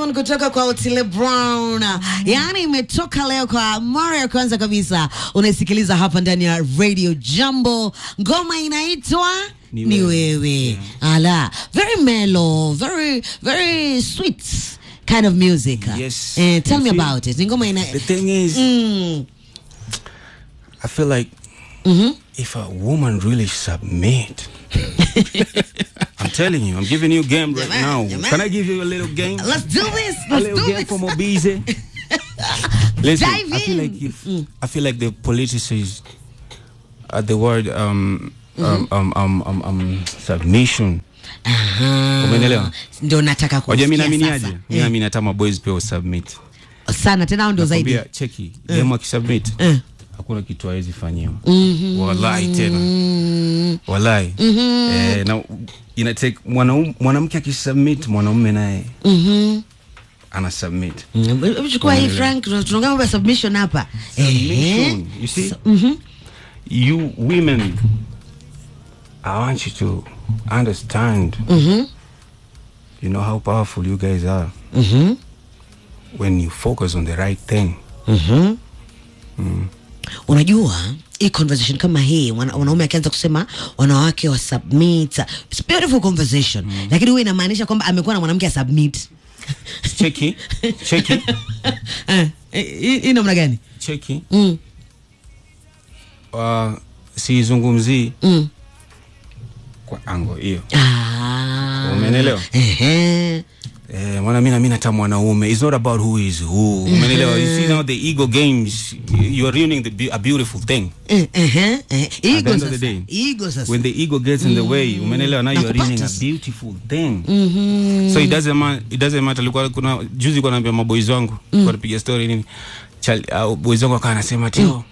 Submission kutoka kwa Otile Brown. Yaani imetoka leo kwa mara ya kwanza kabisa. Unaisikiliza hapa ndani ya Radio Jambo. Ngoma inaitwa Ni Ni Wewe. Wewe. Ala, very mellow, very very sweet kind of music. Yes. Eh, tell You me see, about it. Ni ngoma ina The thing is, mm. I feel like if a woman really submit, I'm telling you, I'm giving you game right Jaman, now. jaman. Can I give you a little game? Let's do this. a Let's little do game this. for Mobize. Listen, Dive I feel in. like if I feel like the politicians at the word um, um, um, um, um, um, submission. Aha. Umeelewa? Ndio nataka Wajua mimi kusikia naaminiaje? sasa. Mimi naamini hata maboys pia usubmit. Sana tena hao ndio zaidi. Nakwambia cheki, demo akisubmit Eh. hakuna kitu hawezi fanyiwa. Wallahi tena. Wallahi. Eh, na ina take mwanaume mwanamke akisubmit mwanaume naye ana submit. Mm, hebu Chukua hii Frank, tunaongea mambo ya submission hapa. Submission. You see? You women I want you to understand. You know how powerful you guys are. When you focus on the right thing. Unajua hii conversation kama hii wana- wanaume akianza kusema wanawake wa submit, it's beautiful conversation, lakini huwa inamaanisha kwamba amekuwa na mwanamke a submit. Cheki, cheki, Eh, hii hii namna gani? cheki. Mm, Uh, siizungumzii mm. kwa ango hiyo. Ah. Umenielewa? Ehe. Eh, maana mimi naamini hata mwanaume it's not about who is who. Umenielewa? You see now the ego games you are ruining the be- a beautiful thing. Eh, ehe, eh. At the Ego end of the sasa. day, Ego sasa. When the ego gets in the way, umenelewa now you are ruining a Nakupata. beautiful thing. So it doesn't matter, it doesn't matter. Alikuwa kuna juzi kwa naambia maboys wangu, kwa napiga story nini. Chal, uh, boys wangu akawa anasema tio.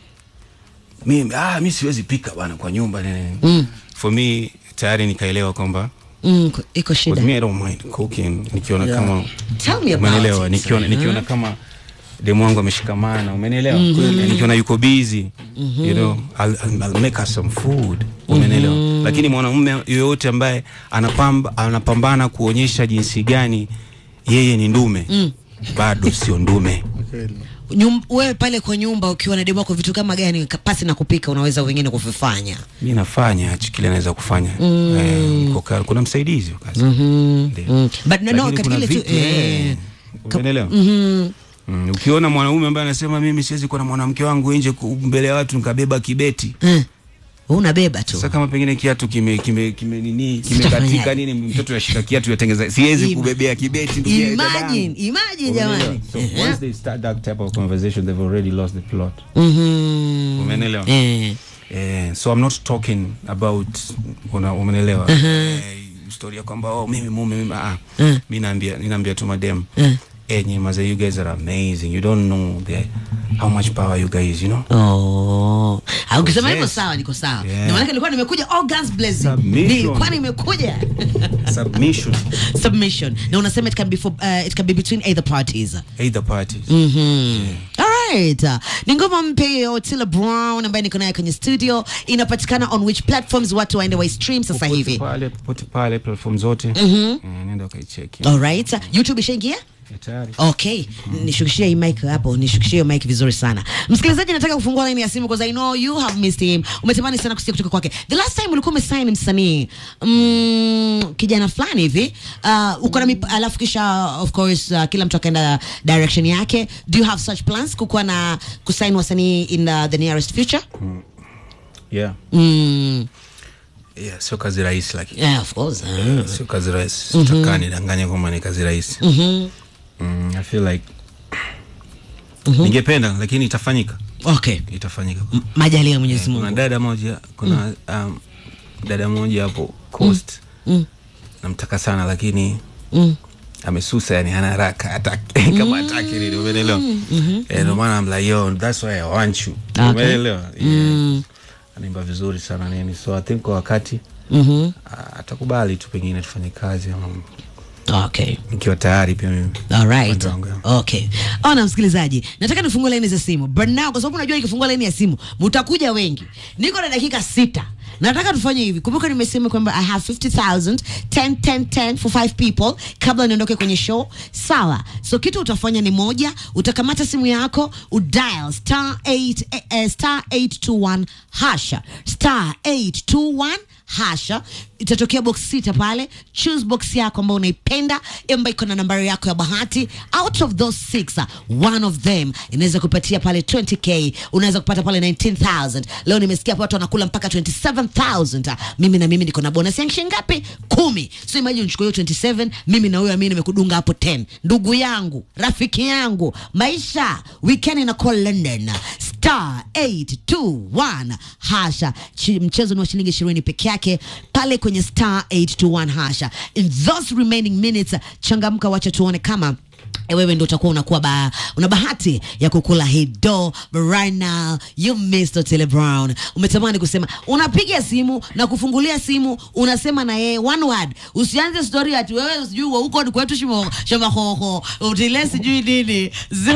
Mimi ah mimi siwezi pika bana kwa nyumba nini. For me tayari nikaelewa kwamba Mm, ko- iko with shida. me I don't mind cooking nikiona Yeah. kama Tell me about umenielewa it. nikiona nikiona kama demu wangu ameshikamana umenielewa Kweli, nikiona yuko busy you know I'll, I'll, I'll make her some food umenielewa lakini mwanamume yoyote ambaye anapamba anapambana kuonyesha jinsi gani yeye ni ndume bado sio ndume Nyum, wewe pale kwa nyumba ukiwa na demu wako vitu kama gani ka- pasi na kupika unaweza wengine kuvifanya? mi nafanya hichi kile naweza kufanya eh, kwa kazi. kuna msaidizi wa kazi Ndio. Mm. But no, no, Lakini katika kuna ile tu vitu, eh, eh, umeelewa? Mm, ukiona mwanaume ambaye anasema mimi siwezi kuwa na mwanamke wangu nje ku- mbele ya watu nikabeba kibeti eh, wewe unabeba tu. sasa kama pengine kiatu kime kime kime nini kimekatika Sitafanyaje? nini mtoto yashika kiatu yatengeza siwezi Ima- kubebea kibeti ndugu yangu, Imagine, dadangu. imagine Umeelewa? jamani. so Eh, once they start that type of conversation they've already lost the plot mhm. umeelewa Eh, Eh, so I'm not talking about una umeelewa eh, story ya kwamba oh mimi mume mimi ah Mm. mimi naambia ninaambia tu madem Mm. eh nyinyi maze you guys are amazing you don't know the how much power you guys you know Oh. Ah, ukisema hivyo Yes. sawa niko sawa. Yeah. Ndio maana nilikuwa nimekuja all guns blazing. Submission. Nilikuwa nimekuja. submission Submission. Na unasema it can be for uh, it can be between either parties. either parties Mhm. Alright. Uh, Ni ngoma mpya ya Otile Brown ambaye niko naye kwenye studio. Inapatikana on which platforms watu waende wa stream sasa Popote hivi? pale popote pale platform zote eh, nenda ukaicheki Alright. YouTube ishaingia? Ya tayari Okay, nishukishie hii mic hapo, nishukishie hiyo mic vizuri sana. Msikilizaji, nataka kufungua line ya simu because I know you have missed him. Umetamani sana kusikia kutoka kwake. The last time ulikuwa umesign msanii mm, kijana fulani hivi uh, uko na mip- alafu kisha of course uh, kila mtu akaenda direction yake. Do you have such plans kukuwa na kusign wasanii in uh, the nearest future? yeah Mm, yeah sio kazi rahisi lakini yeah, of course. Uh, sio kazi rahisi sitakaa nidanganye kwamba ni kazi rahisi mhm. mm, I feel like ningependa lakini itafanyika Okay. itafanyika M- Majaliwa ya Mwenyezi kuna Mungu. dada moja kuna um, dada moja hapo coast Mm. namtaka sana lakini Mm. amesusa yani hana haraka hataki kama hataki nini umeelewa eh ndio maana I'm like yo that's why I want you Okay. umeelewa yeah. anaimba vizuri sana nini so I think kwa wakati Mhm. ah, atakubali tu pengine tufanye kazi ama Okay. nikiwa tayari pia mimi Alright. Upande wangu, yeah. Okay. Ona msikilizaji, nataka nifungue laini za simu. But now kwa sababu unajua nikifungua laini ya simu mtakuja wengi. Niko na dakika sita. nataka tufanye hivi kumbuka nimesema kwamba i have 50000 10 10 10 for 5 people kabla niondoke kwenye show sawa so kitu utafanya ni moja utakamata simu yako udial star 8 eh, eh, star 821 hasha star 821 hasha itatokea box sita pale choose box yako ambayo unaipenda ambayo iko na nambari yako ya bahati out of those six uh, one of them inaweza kupatia pale 20k unaweza kupata pale 19000 leo nimesikia hapa watu wanakula mpaka 27000 uh, mimi na mimi niko na bonus ya shilingi ngapi kumi so imagine uchukue hiyo 27 mimi na wewe mimi nimekudunga hapo 10 ndugu yangu rafiki yangu maisha weekend na call london star 821 hasha Chi, mchezo ni wa shilingi ishirini peke yake pale kwenye star 821 hasha in those remaining minutes uh, changamka wacha tuone kama eh, wewe ndo utakuwa unakuwa ba, una bahati ya kukula hii do but right now you missed Otile Brown umetamani kusema unapiga simu na kufungulia simu unasema na yeye one word usianze story ati wewe sijui wa huko ni kwetu shimo shamba hoho Otile sijui nini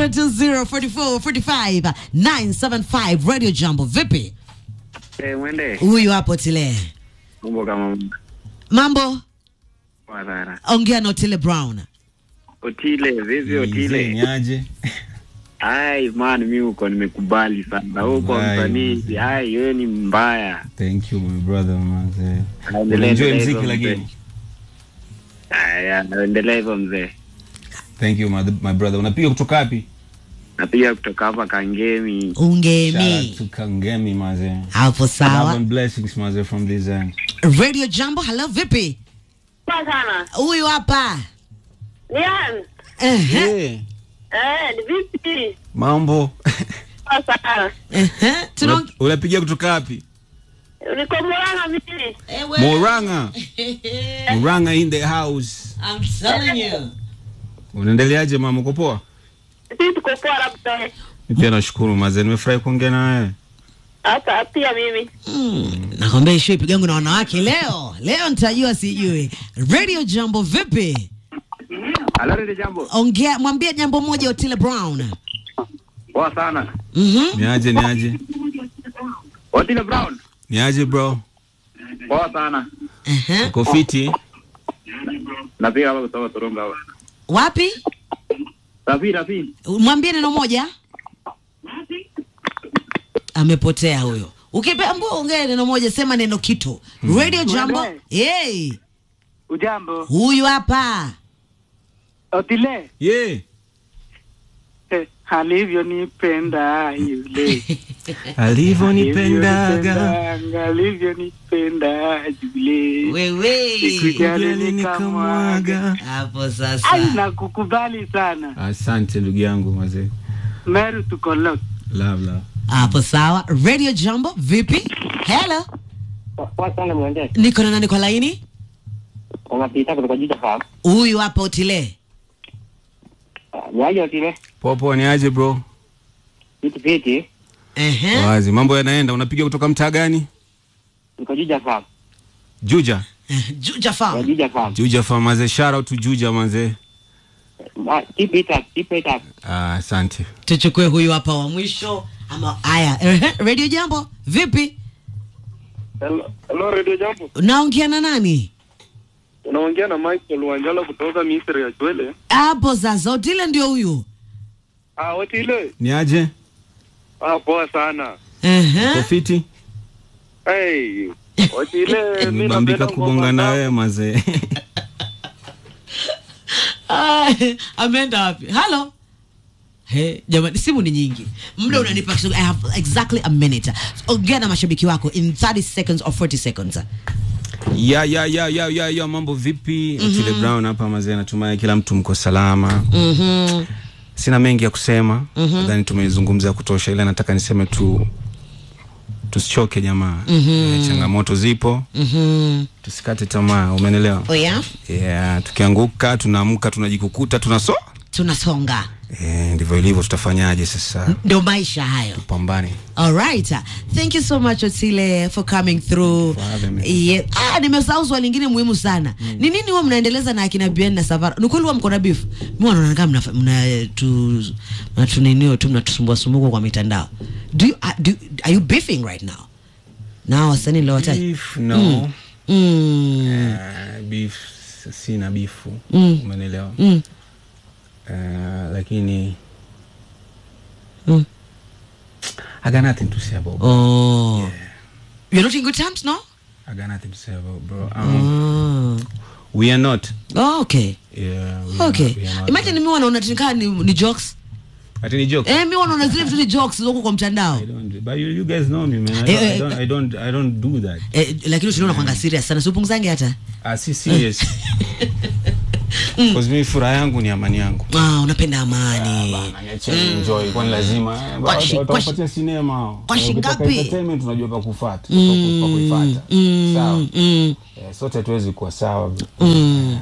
0204445 975 radio jambo vipi Eh, mwende huyu hapo Otile mambo kama mambo madhara. ongea na Otile Brown Otile, vipi Mzee, Otile? niaje Ai man, mi uko nimekubali sana huko Mbaya. msanii. Ai, wewe ni mbaya. thank you my brother manze Endelea, enjoy endelea mziki hivyo lakini mzee. Aya, endelea hivyo mzee. thank you my, my brother unapiga kutoka wapi Napiga kutoka hapa Kangemi. Shout ungemi out to Kangemi maze hapo love sawa and blessings maze from this end radio jambo hello vipi Poa sana. huyu hapa Nian. Ehe, yeah. Eh, ni vipi? mambo Poa sana. ehe, tuna- Una- unapiga kutoka wapi Niko Murang'a mimi. Ewe. Moranga Moranga in the house I'm telling you. unaendeleaje mama uko poa Sisi tuko poa labda. Mimi pia nashukuru maze nimefurahi kuongea na wewe Hata pia mimi. Mm, nakwambia ishu ipigangu na wanawake leo leo nitajua sijui radio jambo vipi Halo, ndio jambo. ongea mwambie jambo moja otile brown Poa sana. Mhm. niaje niaje Otile Brown. niaje bro Poa sana. Ehe. uko fiti Napiga hapa kutoka Torongo hapa. wapi Rafi, Rafi. mwambie neno moja amepotea huyo ukipeambua ongea neno moja sema neno kitu radio jambo Mwende. hey, Ujambo, huyu hapa Otile yeah eh, alivyonipenda yule alivyonipendaga Alivyonipendanga, alivyonipenda yule wewe Sikujali nikamwaga hapo sasa ai nakukubali sana asante ndugu yangu mazee Meru tuko lock love love hapo sawa radio jambo vipi hello Poa sana mwende. niko na nani kwa laini Unapita kutoka Juja Farm. huyu hapa utile Niaje otile? popo niaje bro Fiti fiti. Ehe. wazi mambo yanaenda unapiga kutoka mtaa gani Niko Juja Farm. juja Eh, Juja Kwa Farm. Juja Farm. juja fa mazee shout out to juja mazee Ah, Keep it up, keep it up. Ah, asante tuchukue huyu hapa wa mwisho ama haya Ehe, radio jambo vipi Hello, hello Radio Jambo. naongea na nani Unaongea na Michael Wanjala kutoka Misri ya Chwele. hapo sasa utile ndio huyu Ah, Otile. niaje Ah, poa sana. Ehe. uko fiti Hey, Otile mimi nimebambika napenda kugonga ngoma na zako. wewe mazee Ah, ameenda wapi halo He, jamani simu ni nyingi muda unanipa kisogo. i have exactly a minute ongea na mashabiki wako in 30 seconds or 40 seconds ya ya ya ya ya ya mambo vipi Otile Brown hapa mazee natumai kila mtu mko salama Mhm. sina mengi ya kusema nadhani tumezungumza ya kutosha ila nataka niseme tu tusichoke jamaa Eh, changamoto zipo Mhm. tusikate tamaa umenelewa Oh, yeah? yeah, tukianguka tunaamka tunajikukuta tunaso tunasonga eh, ndivyo ilivyo tutafanyaje sasa ndio maisha hayo pambane All right. Thank you so much Otile for coming through. For having me. Yeah. Ah, nimesahau swali lingine muhimu sana. Ni nini huwa mnaendeleza na akina Bien na Savara? Ni kweli huwa mko na beef? Mimi wanaona kama mna mna tu mna tu ninio tu mnatusumbua sumbua kwa mitandao. Do you, uh, do are you beefing right now? na hao wasanii niliowataja beef no mm. Eh, beef sina bifu Mm. umenelewa Mm. Eh, lakini Mm. I got nothing to say about oh. you're not in good terms no I got nothing to say about bro um, oh. we are not oh, okay yeah, we are okay not, we are not. imagine mi wanaona tinikaa ni, ni jokes Ati ni joke eh, mi wanaona zile vitu ni jokes zoko kwa mtandao I don't, but you, you guys know me man I don't, Eh, eh, I don't, I don't, I don't do that eh, lakini usiniona kwanga serious sana siupunguzange hata ah, si serious Cause mimi furaha yangu ni amani yangu ah, unapenda amani Bana, niacheni enjoy kwani lazima eh, Kwa shi- watu- kwa shi- watakupatia sinema hao. kwa shi Ukitaka ngapi? entertainment unajua pa kufuata pa ku- pa kuifuata sawa mm. Eh, sote hatuwezi kuwa sawa Mm.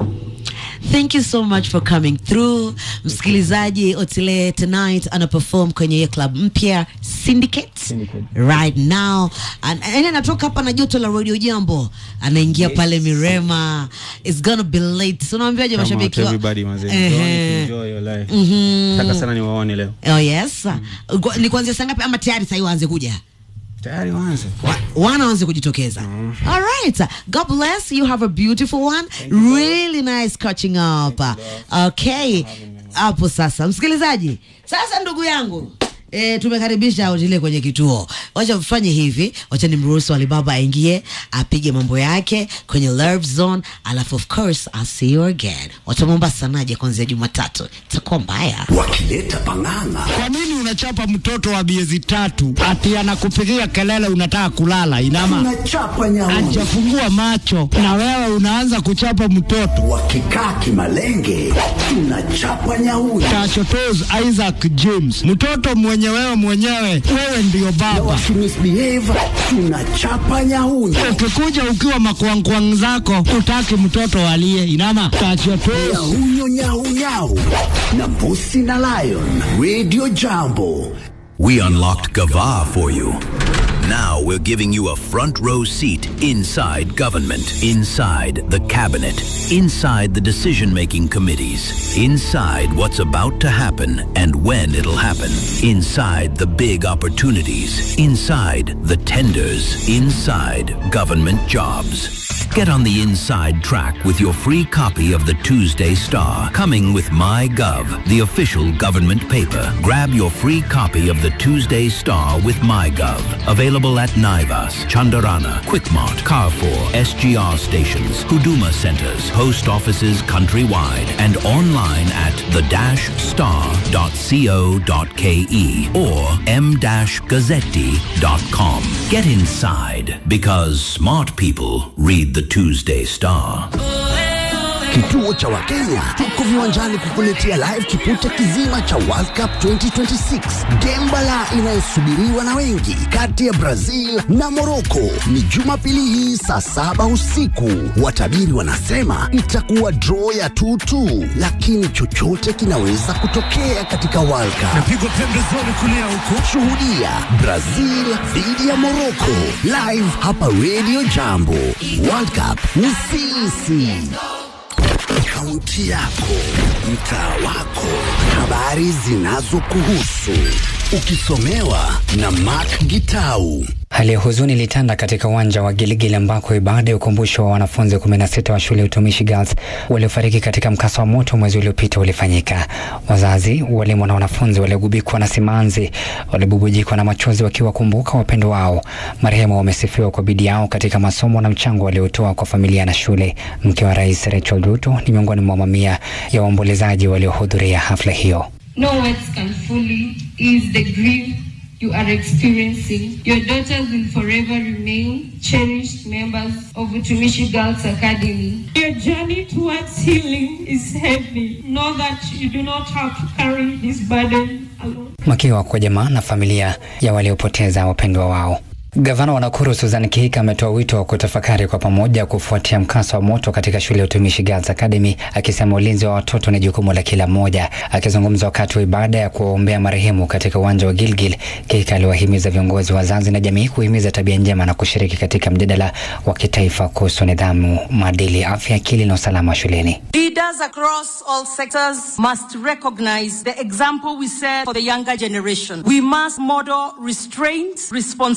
Thank you so much for coming through. Msikilizaji, Otile tonight ana perform kwenye hiyo club mpya Syndicate. Syndicate. Right now. An- Yaani anatoka hapa na joto la Radio Jambo. Anaingia pale Mirema. It's gonna be late. So naambiaje Come out mashabiki wa everybody manze Ehe. enjoy your life Mhm. nataka sana niwaone leo Oh yes. Kwa- Ni kuanzia saa ngapi ama tayari sasa waanze kuja? tayari waanze Wa- wanaanza kujitokeza all right god bless you have a beautiful one really nice catching up okay hapo sasa msikilizaji sasa ndugu yangu E, tumekaribisha Otile kwenye kituo. Wacha tufanye hivi, wacha nimruhusu Alibaba aingie apige mambo yake kwenye Love Zone, alafu of course I'll see you again. Watu wa Mombasa naje kuanzia Jumatatu, itakuwa mbaya. wakileta pang'ang'a Kwa nini unachapa mtoto wa miezi tatu ati anakupigia kelele unataka kulala? Inama tunachapa nyauni ajafungua macho na wewe unaanza kuchapa mtoto. wakikaa kimalenge tunachapa nyauni Tachotos Isaac James, mtoto mwenye wewe mwenyewe, wewe ndiyo na baba. wakimisbehave tunachapa nyauni Ukikuja ukiwa makwangkwang zako, utaki mtoto alie. Inama tachotos nyahunyo nyaunyau na mbusi na lion radio jambo We unlocked Gava for you. Now we're giving you a front row seat inside government, inside the cabinet, inside the decision making committees, inside what's about to happen and when it'll happen, inside the big opportunities, inside the tenders, inside government jobs. Get on the inside track with your free copy of the Tuesday Star, coming with MyGov, the official government paper. Grab your free copy of the Tuesday Star with MyGov. Available at Naivas, Chandarana, Quickmart, Carrefour, SGR stations, Huduma centers, post offices countrywide, and online at the-star.co.ke or m-gazzetti.com. Get inside because smart people read the Tuesday Star. Kituo cha Wakenya tuko viwanjani kukuletea live kipute kizima cha World Cup 2026 gembala inayosubiriwa na wengi kati ya Brazil na Morocco. Ni Jumapili hii saa saba usiku. Watabiri wanasema itakuwa draw ya 2-2, lakini chochote kinaweza kutokea katika World Cup. Shuhudia Brazil dhidi ya Morocco live hapa Radio Jambo. World Cup ni sisi. Kaunti yako, mtaa wako, habari zinazokuhusu, ukisomewa na Mark Gitau. Hali ya huzuni ilitanda katika uwanja wa Giligili ambako ibada ya ukumbusho wa wanafunzi 16 wa shule ya utumishi Girls waliofariki katika mkasa wa moto mwezi uliopita ulifanyika. Wazazi, walimu na wanafunzi waliogubikwa na simanzi walibubujikwa na machozi wakiwakumbuka wapendo wao. Marehemu wamesifiwa kwa bidii yao katika masomo na mchango waliotoa kwa familia na shule. Mke wa rais Rachel Ruto ni miongoni mwa mamia ya waombolezaji waliohudhuria hafla hiyo. No words can fully ease the grief you are experiencing. Your daughters will forever remain cherished members of Utumishi Girls Academy. Your journey towards healing is heavy. Know that you do not have to carry this burden alone. Makiwa kwa jamaa na familia ya waliopoteza wapendwa wao. Gavana wa Nakuru Susan Kihika ametoa wito wa kutafakari kwa pamoja kufuatia mkasa wa moto katika shule ya utumishi Girls Academy, akisema ulinzi wa watoto ni jukumu la kila mmoja. Akizungumza wakati wa ibada ya kuwaombea marehemu katika uwanja wa Gilgil, Kihika aliwahimiza viongozi, wazazi na jamii kuhimiza tabia njema na kushiriki katika mjadala wa kitaifa kuhusu nidhamu, maadili, afya akili na usalama shuleni. Leaders across all sectors must recognize the example we set for the younger generation. We must model restraint, responsibility,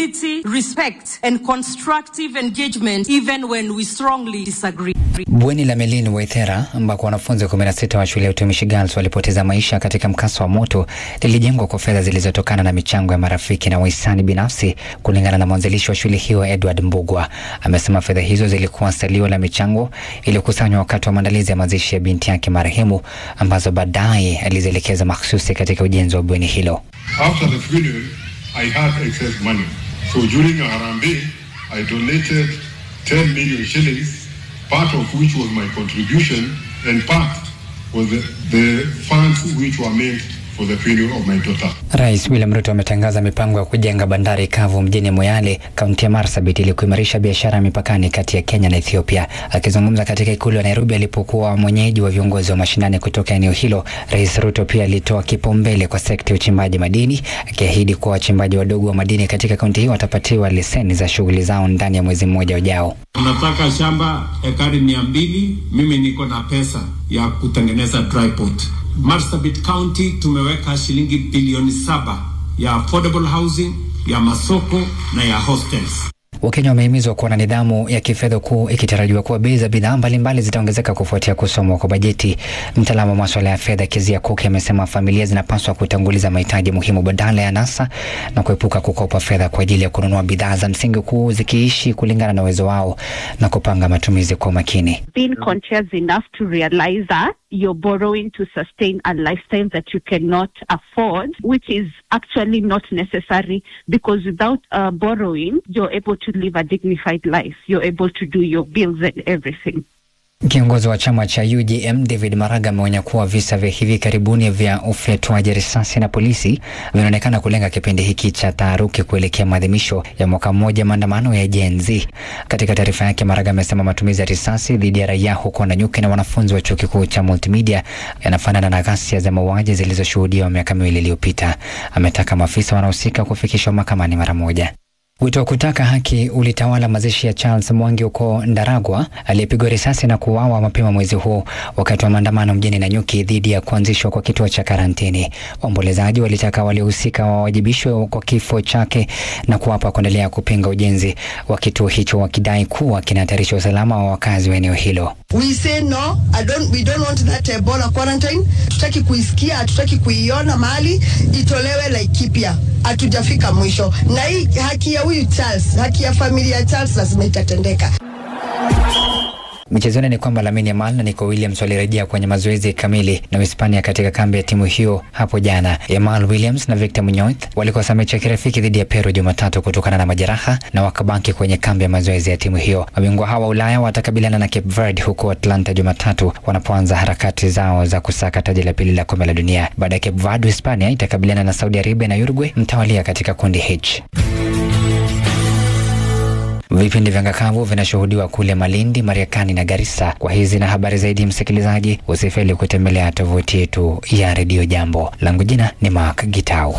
humility, respect, and constructive engagement even when we strongly disagree. Bweni la Melin Waithera ambako wanafunzi 16 wa shule ya utumishi Girls walipoteza maisha katika mkasa wa moto lilijengwa kwa fedha zilizotokana na michango ya marafiki na wahisani binafsi. Kulingana na mwanzilishi wa shule hiyo Edward Mbugwa, amesema fedha hizo zilikuwa salio la michango iliyokusanywa wakati wa maandalizi ya mazishi ya binti yake marehemu, ambazo baadaye alizielekeza mahsusi katika ujenzi wa bweni hilo. After the funeral, I had excess money. So during a Harambee, I donated 10 million shillings, part of which was my contribution, and part was the, the funds which were meant for the funeral of my daughter. Rais William Ruto ametangaza mipango ya kujenga bandari kavu mjini Moyale, kaunti ya Marsabit ili kuimarisha biashara ya mipakani kati ya Kenya na Ethiopia. Akizungumza katika ikulu ya Nairobi alipokuwa mwenyeji wa viongozi wa mashinani kutoka eneo hilo, Rais Ruto pia alitoa kipaumbele kwa sekta ya uchimbaji madini, akiahidi kuwa wachimbaji wadogo wa madini katika kaunti hiyo watapatiwa leseni za shughuli zao ndani ya mwezi mmoja ujao. Unataka shamba ekari mia mbili, mimi niko na pesa ya kutengeneza dry port. Marsabit County tumeweka shilingi bilioni saba ya affordable housing, ya masoko na ya hostels. Wakenya wamehimizwa kuwa na nidhamu ya kifedha kuu ikitarajiwa kuwa bei za bidhaa mbalimbali zitaongezeka kufuatia kusomwa kwa bajeti. Mtaalamu wa maswala ya fedha Kezia Kuki amesema familia zinapaswa kutanguliza mahitaji muhimu badala ya nasa na kuepuka kukopa fedha kwa ajili ya kununua bidhaa za msingi kuu zikiishi kulingana na uwezo wao na kupanga matumizi kwa umakini. being conscious enough to realize that you're borrowing to sustain a lifestyle that you cannot afford, which is actually not necessary because without uh, borrowing, you're able to live a dignified life. You're able to do your bills and everything. Kiongozi wa chama cha UJM David Maraga ameonya kuwa visa vya hivi karibuni vya ufyatuaji risasi na polisi vinaonekana kulenga kipindi hiki cha taharuki kuelekea maadhimisho ya mwaka mmoja maandamano ya Gen Z. Katika taarifa yake, Maraga amesema matumizi ya risasi dhidi ya raia huko Nanyuki na wanafunzi wa chuo kikuu cha Multimedia yanafanana na ghasia za mauaji zilizoshuhudiwa miaka miwili iliyopita. Ametaka maafisa wanaohusika kufikishwa mahakamani mara moja. Wito wa kutaka haki ulitawala mazishi ya Charles Mwangi huko Ndaragwa aliyepigwa risasi na kuuawa mapema mwezi huu wakati wa maandamano mjini Nanyuki dhidi ya kuanzishwa kwa kituo cha karantini. Waombolezaji walitaka waliohusika wawajibishwe kwa kifo chake na kuwapa kuendelea kupinga ujenzi wa kituo hicho wakidai kuwa kinahatarisha usalama wa wakazi wa eneo hilo. We say no, I don't, we don't want that Ebola quarantine. Tutaki kuisikia, hatutaki kuiona mahali itolewe Laikipia. Hatujafika mwisho, na hii haki ya huyu Charles, haki ya familia ya Charles lazima itatendeka. Michezoni ni kwamba Lamine Yamal na Nico Williams walirejea kwenye mazoezi kamili na Uhispania katika kambi ya timu hiyo hapo jana. Yamal Williams na Victor Munoz walikosa mechi ya kirafiki dhidi ya Peru Jumatatu kutokana na majeraha na wakabaki kwenye kambi ya mazoezi ya timu hiyo. Mabingwa hawa Ulaya watakabiliana na Cape Verde huko Atlanta Jumatatu wanapoanza harakati zao za kusaka taji la pili la kombe la dunia. Baada ya Cape Verde, Hispania itakabiliana na Saudi Arabia na Uruguay mtawalia katika kundi H. Vipindi vya ngakavu vinashuhudiwa kule Malindi, Mariakani na Garissa. Kwa hizi na habari zaidi, msikilizaji, usifeli kutembelea tovuti yetu ya redio Jambo. Langu jina ni Mark Gitau.